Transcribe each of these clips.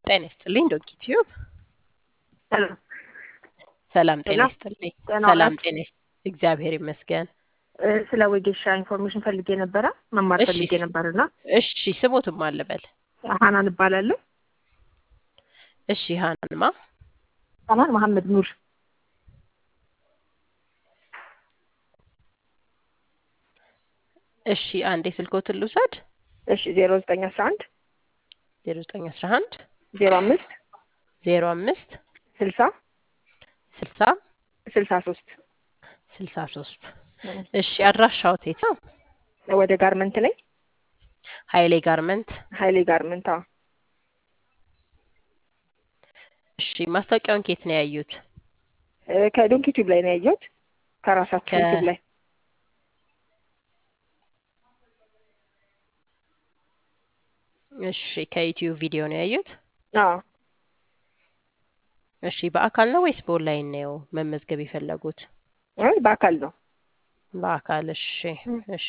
ጤና ይስጥልኝ ዶንኪ ቲዩብ። ሄሎ ሰላም ጤና ሄሎ ይስጥልኝ። ጤና ሰላም ናት? ጤና ይስ- እግዚአብሔር ይመስገን። እ፣ ስለ ወጌሻ ኢንፎርሜሽን ፈልጌ ነበረ መማር እሺ ፈልጌ ነበርና እሺ፣ ስሞትም አልበል። ሀናን እባላለሁ። እሺ ሀናንማ ሀናን መሐመድ ኑር። እሺ፣ አንዴ ስልኮትን ልውሰድ። እሺ ዜሮ ዘጠኝ አስራ አንድ ዜሮ ዘጠኝ አስራ አንድ ዜሮ አምስት ዜሮ አምስት ስልሳ ስልሳ ስልሳ ሶስት ስልሳ ሶስት እሺ፣ አድራሻው የት ነው? ወደ ጋርመንት ላይ ሀይሌ ጋርመንት። ሀይሌ ጋርመንት። አዎ እሺ፣ ማስታወቂያውን ከየት ነው ያዩት? እ፣ ከዶንኪ ቲዩብ ላይ ነው ያየሁት ከራሳችሁ ከ ዩቲዩብ ላይ እሺ፣ ከዩቲዩብ ቪዲዮ ነው ያዩት? አዎ እሺ፣ በአካል ነው ወይስ በኦንላይን ነው መመዝገብ የፈለጉት? አይ በአካል ነው። በአካል። እሺ እ፣ እሺ።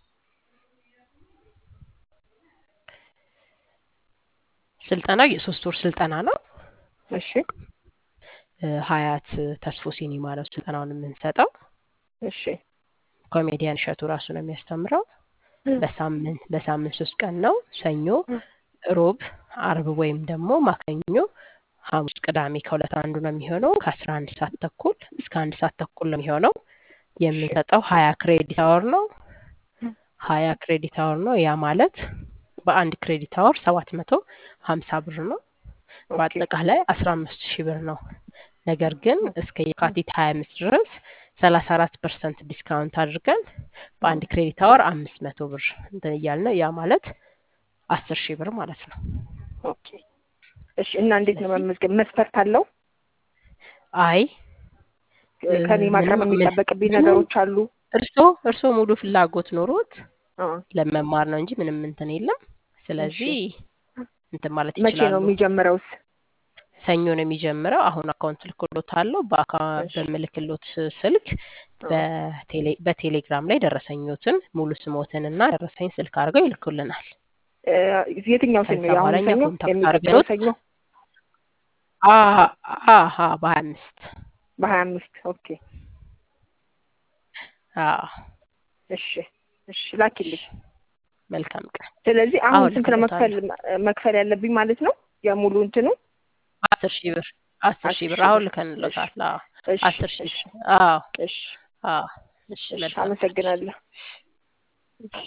ስልጠናው የሶስት ወር ስልጠና ነው። እሺ እ፣ ሀያት ተስፎ ሲኒማ ነው ስልጠናውን የምንሰጠው። እሺ ኮሜዲያን እሸቱ ራሱ ነው የሚያስተምረው። እ፣ በሳምንት በሳምንት ሶስት ቀን ነው። ሰኞ፣ እ፣ ሮብ፣ አርብ ወይም ደግሞ ማክሰኞ፣ ሐሙስ፣ ቅዳሜ ከሁለት አንዱ ነው የሚሆነው። ከአስራ አንድ ሰዓት ተኩል እስከ አንድ ሰዓት ተኩል ነው የሚሆነው። እሺ የምንሰጠው ሀያ ክሬዲት አወር ነው። እ፣ ሀያ ክሬዲት አወር ነው። ያ ማለት በአንድ ክሬዲት አወር ሰባት መቶ ሀምሳ ብር ነው። ኦኬ በአጠቃላይ አስራ አምስት ሺህ ብር ነው። ነገር ግን እስከ የካቲት ሀያ አምስት ድረስ ሰላሳ አራት ፐርሰንት ዲስካውንት አድርገን እ፣ በአንድ ክሬዲት አወር አምስት መቶ ብር እንትን እያልን ነው። ያ ማለት አስር ሺህ ብር ማለት ነው። ኦኬ እሺ። እና እንዴት ነው ስለዚህ መመዝገብ? መስፈርት አለው? አይ እ፣ እ፣ ከኔ ማቅረብ ምንም ምን የሚጠበቅብኝ ምንም ነገሮች አሉ? እርስዎ እርስዎ ሙሉ ፍላጎት ኖሮት አ፣ ለመማር ነው እንጂ ምንም እንትን የለም። እሺ ስለዚህ እንትን ማለት መቼ ነው ይችላሉ። የሚጀምረውስ? ሰኞ ነው የሚጀምረው። አሁን አካውንት ልክሎት አለው። በአካ እሺ በምልክሎት ስልክ አ፣ በቴሌ በቴሌግራም ላይ ደረሰኞትን ሙሉ ስሞትን እና ደረሰኝ ስልክ አድርገው ይልኩልናል። እ፣ የትኛው ሰኞ? ከዛ የአሁኑ በኋላ እኛ ሰኞ? ኮንታክት የሚቀጥለው አድርገውት ሰኞ አሀ አሀ በሀያ አምስት በሀያ አምስት ኦኬ አዎ እሺ እሺ ላኪልኝ። መልካም ቀን። ስለዚህ አሁን አሁን ስንት ነው መክፈል ልክሎታለሁ። መክፈል ያለብኝ ማለት ነው? የሙሉ እንትኑ አስር ሺህ ብር አስር አስር ሺህ ብር ሺህ አሁን ብር። እሺ ልከንሎታል። አዎ እሺ አስር ሺህ እሺ ብር አዎ እሺ አዎ እሺ እሺ መልካም ቀን። አመሰግናለሁ።